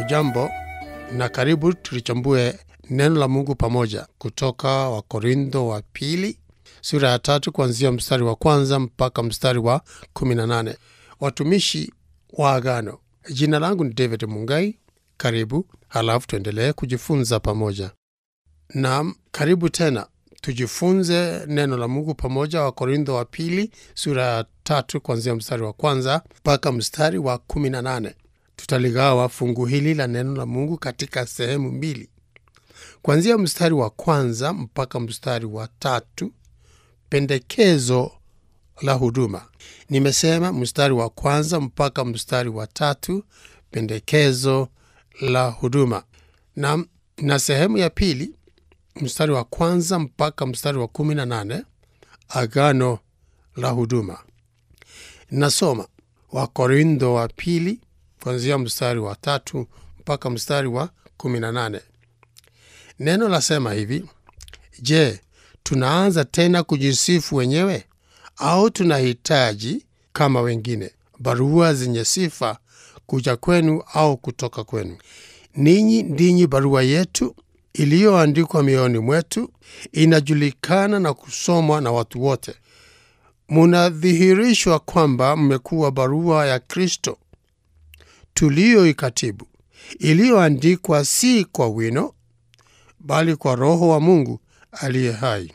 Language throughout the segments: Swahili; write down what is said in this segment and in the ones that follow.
Ujambo na karibu tulichambue neno la Mungu pamoja kutoka Wakorintho wa pili sura ya tatu kuanzia mstari wa kwanza mpaka mstari wa 18. Watumishi wa agano. Jina langu ni David Mungai. Karibu, halafu tuendelee kujifunza pamoja. Naam, karibu tena tujifunze neno la Mungu pamoja. Wakorintho wa pili sura ya tatu kuanzia mstari wa kwanza mpaka mstari wa 18. Tutaligawa fungu hili la neno la Mungu katika sehemu mbili, kuanzia mstari wa kwanza mpaka mstari wa tatu. Pendekezo la huduma. Nimesema mstari wa kwanza mpaka mstari wa tatu, pendekezo la huduma, na, na sehemu ya pili mstari wa kwanza mpaka mstari wa kumi na nane, agano la huduma. Nasoma Wakorintho wa pili kuanzia mstari wa tatu mpaka mstari wa kumi na nane. Neno lasema hivi: Je, tunaanza tena kujisifu wenyewe au tunahitaji kama wengine barua zenye sifa kuja kwenu au kutoka kwenu? Ninyi ndinyi barua yetu iliyoandikwa mioyoni mwetu, inajulikana na kusomwa na watu wote. Munadhihirishwa kwamba mmekuwa barua ya Kristo tuliyoikatibu, iliyoandikwa si kwa wino, bali kwa Roho wa Mungu aliye hai,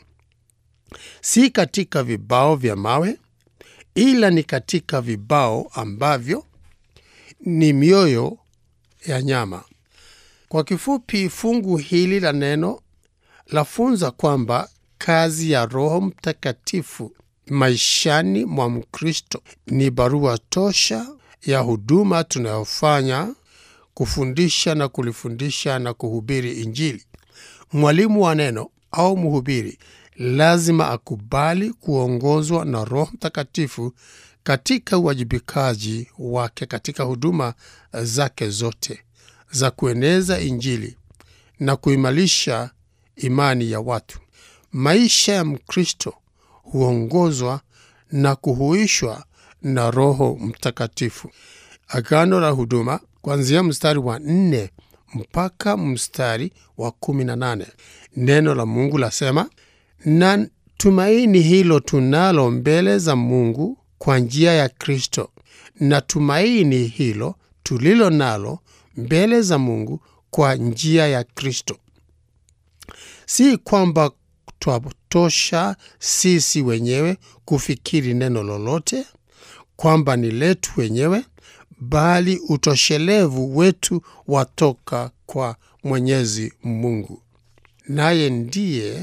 si katika vibao vya mawe, ila ni katika vibao ambavyo ni mioyo ya nyama. Kwa kifupi, fungu hili la neno lafunza kwamba kazi ya Roho Mtakatifu maishani mwa Mkristo ni barua tosha ya huduma tunayofanya kufundisha na kulifundisha na kuhubiri Injili. Mwalimu wa neno au mhubiri lazima akubali kuongozwa na Roho Mtakatifu katika uwajibikaji wake katika huduma zake zote za kueneza Injili na kuimarisha imani ya watu. Maisha ya Mkristo huongozwa na kuhuishwa na Roho Mtakatifu. Agano la huduma kuanzia mstari wa nne mpaka mstari wa kumi na nane. Neno la Mungu lasema, na tumaini hilo tunalo mbele za Mungu kwa njia ya Kristo, na tumaini hilo tulilo nalo mbele za Mungu kwa njia ya Kristo, si kwamba twatosha sisi wenyewe kufikiri neno lolote kwamba ni letu wenyewe, bali utoshelevu wetu watoka kwa Mwenyezi Mungu, naye ndiye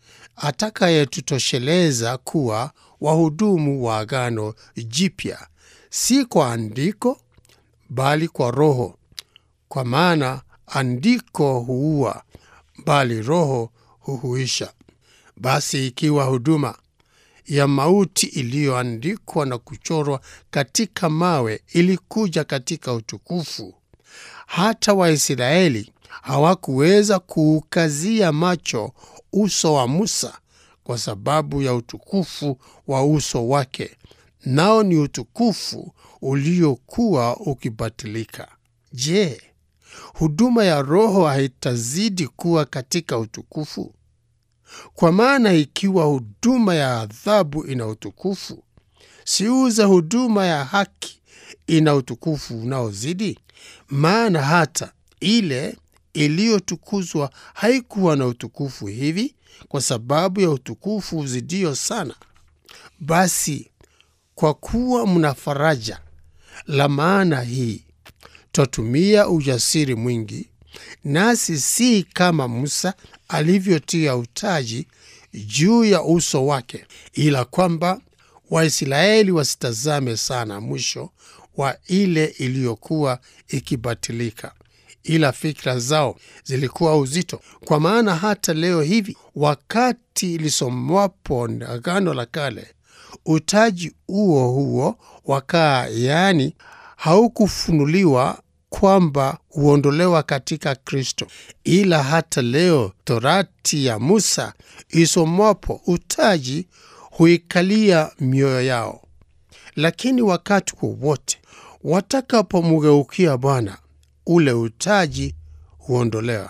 atakayetutosheleza kuwa wahudumu wa agano jipya, si kwa andiko, bali kwa Roho, kwa maana andiko huua, bali Roho huhuisha. Basi ikiwa huduma ya mauti iliyoandikwa na kuchorwa katika mawe ilikuja katika utukufu, hata Waisraeli hawakuweza kuukazia macho uso wa Musa kwa sababu ya utukufu wa uso wake, nao ni utukufu uliokuwa ukibatilika. Je, huduma ya Roho haitazidi kuwa katika utukufu? Kwa maana ikiwa huduma ya adhabu ina utukufu, siuza huduma ya haki ina utukufu unaozidi? Maana hata ile iliyotukuzwa haikuwa na utukufu hivi, kwa sababu ya utukufu uzidio sana. Basi kwa kuwa mna faraja la maana hii, twatumia ujasiri mwingi, nasi si kama Musa alivyotia utaji juu ya uso wake, ila kwamba Waisraeli wasitazame sana mwisho wa ile iliyokuwa ikibatilika, ila fikra zao zilikuwa uzito. Kwa maana hata leo hivi, wakati lisomwapo Agano la Kale, utaji huo huo wakaa, yaani haukufunuliwa kwamba huondolewa katika Kristo, ila hata leo Torati ya Musa isomwapo utaji huikalia mioyo yao. Lakini wakati wowote watakapomgeukia Bwana ule utaji huondolewa.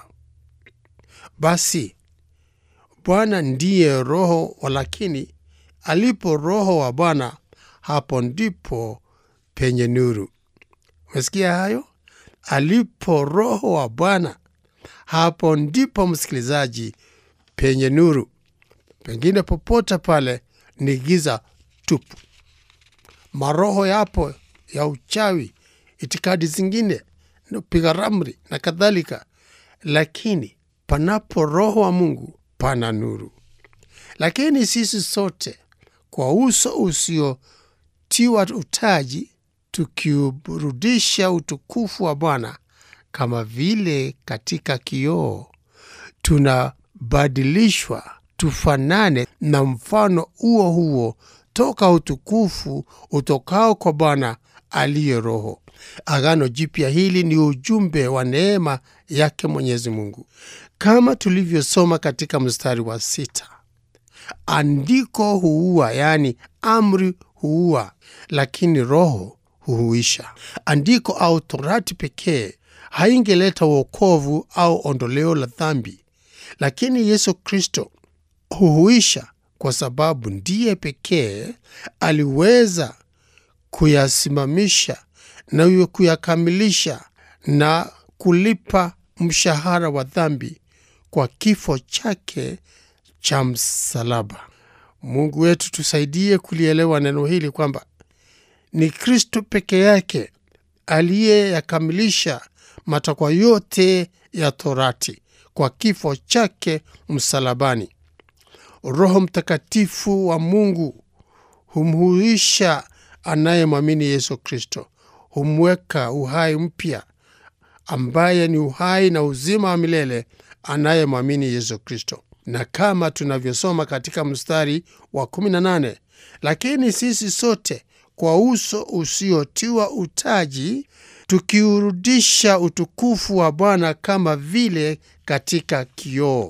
Basi Bwana ndiye Roho, walakini alipo Roho wa Bwana, hapo ndipo penye nuru. Umesikia hayo? Alipo Roho wa Bwana, hapo ndipo msikilizaji, penye nuru. Pengine popote pale ni giza tupu. Maroho yapo ya uchawi, itikadi zingine, piga ramri na kadhalika, lakini panapo Roho wa Mungu pana nuru. Lakini sisi sote kwa uso usiotiwa utaji, tukiurudisha utukufu wa Bwana kama vile katika kioo, tunabadilishwa tufanane na mfano huo huo toka utukufu utokao kwa Bwana aliye Roho. Agano Jipya hili ni ujumbe wa neema yake Mwenyezi Mungu, kama tulivyosoma katika mstari wa sita. Andiko huua, yaani amri huua, lakini Roho huhuisha. Andiko au Torati pekee haingeleta wokovu au ondoleo la dhambi, lakini Yesu Kristo huhuisha kwa sababu ndiye pekee aliweza kuyasimamisha na kuyakamilisha na kulipa mshahara wa dhambi kwa kifo chake cha msalaba. Mungu wetu tusaidie kulielewa neno hili kwamba ni Kristo peke yake aliyeyakamilisha matakwa yote ya Torati kwa kifo chake msalabani. Roho Mtakatifu wa Mungu humhuisha anayemwamini Yesu Kristo, humweka uhai mpya, ambaye ni uhai na uzima wa milele anayemwamini Yesu Kristo. Na kama tunavyosoma katika mstari wa 18, lakini sisi sote kwa uso usiotiwa utaji, tukiurudisha utukufu wa Bwana kama vile katika kioo,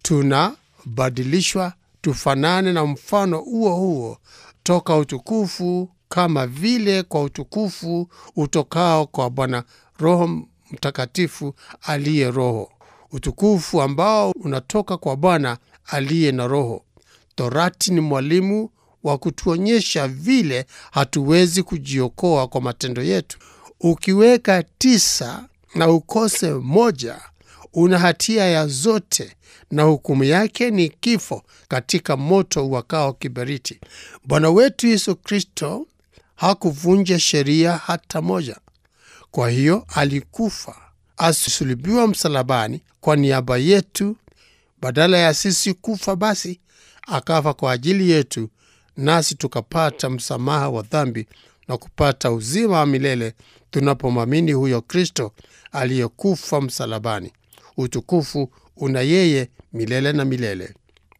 tunabadilishwa tufanane na mfano huo huo toka utukufu kama vile kwa utukufu utokao kwa Bwana Roho Mtakatifu aliye Roho, utukufu ambao unatoka kwa Bwana aliye na Roho. Torati ni mwalimu wa kutuonyesha vile hatuwezi kujiokoa kwa matendo yetu. Ukiweka tisa na ukose moja, una hatia ya zote na hukumu yake ni kifo katika moto uwakao kiberiti. Bwana wetu Yesu Kristo hakuvunja sheria hata moja. Kwa hiyo alikufa, asulubiwa msalabani kwa niaba yetu. Badala ya sisi kufa, basi akafa kwa ajili yetu, nasi tukapata msamaha wa dhambi na kupata uzima wa milele tunapomwamini huyo Kristo aliyekufa msalabani. Utukufu una yeye milele na milele.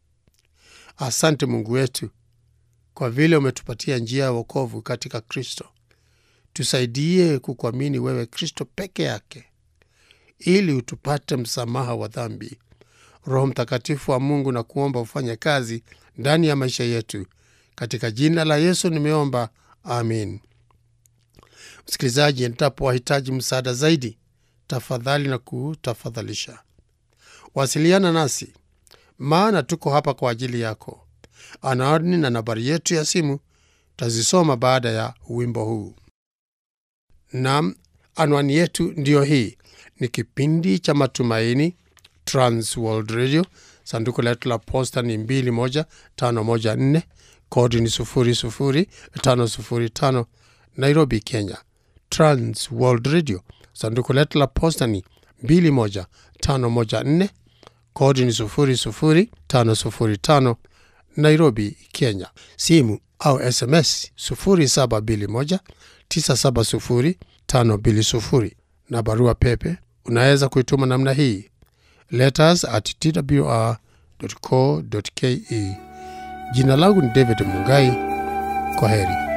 Asante Mungu wetu kwa vile umetupatia njia ya wokovu katika Kristo. Tusaidie kukuamini wewe Kristo peke yake, ili utupate msamaha wa dhambi. Roho Mtakatifu wa Mungu na kuomba ufanye kazi ndani ya maisha yetu, katika jina la Yesu nimeomba, amin. Msikilizaji, endapo wahitaji msaada zaidi, tafadhali na kutafadhalisha wasiliana nasi, maana tuko hapa kwa ajili yako. Anwani na nambari yetu ya simu tazisoma baada ya wimbo huu. Nam, anwani yetu ndiyo hii. Ni kipindi cha Matumaini, Trans World Radio. Sanduku letu la posta ni 21514 kodi ni 00505 Nairobi, Kenya. Trans World Radio, sanduku letu la posta ni 21514 kodi ni 00505 Nairobi, Kenya. Simu au SMS 0721970520 na barua pepe unaweza kuituma namna hii letters at twr.co.ke. Jina langu ni David Mungai. Kwa heri.